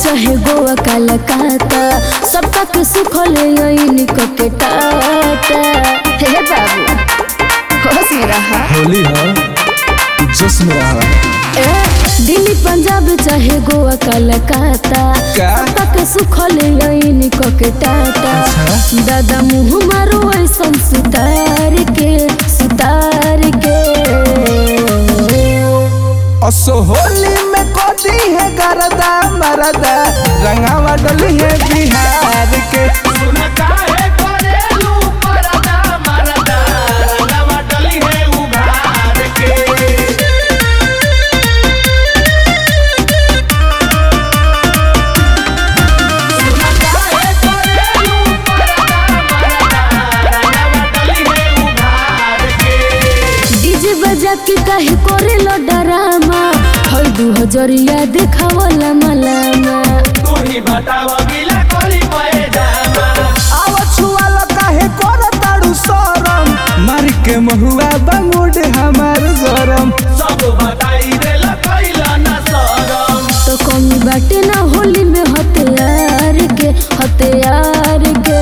चाहे गोवा कलकत्ता सबका के सुखल यही के टाटा हे बाबू होश में रहा होली है जोश में रहा ए, दिल्ली पंजाब चाहे गोवा कलकत्ता का? सबका के सुखल यही के टाटा अच्छा। दादा मुँह मारो ऐसन सुतार के सुतार के असो होली में कोदी है गरदा मरदा रंगावा डली है बिहार के डीजे बजा के काहे करे लो डरामा हर दू हजरिया देखावला मलामा आव छुआला काहे कर ताड़ू सरम मार के महुआ बंगुड हमार गरम तो कमी बाटे ना होली में हथियार के हथियार के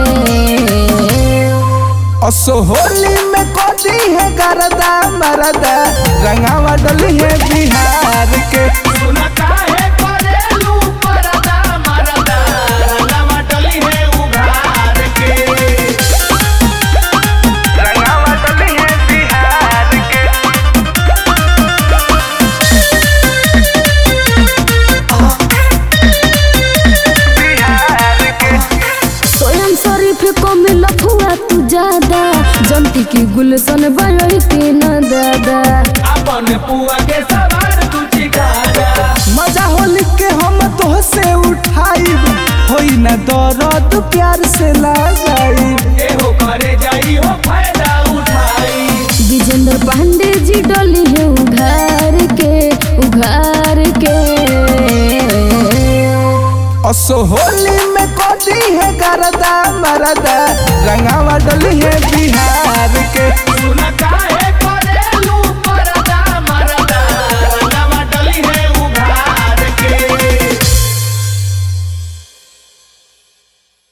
असो होली में कोदी है गरदा मरदा रंगावा डली है बिहार के रंगावा डली है बिहार के बिहार के स्वयं शरीफ को मिल फुआ तू ज्यादा जनती की गुलशन बड़ई के न दादा मजा होली के हम तो से उठाइब होई ना दर्द प्यार से लगाइब विजेंद्र पांडे जी डली है उघार के उघार के असो होली में कोदी है गरदा मरदा रंगावा डली है बिहार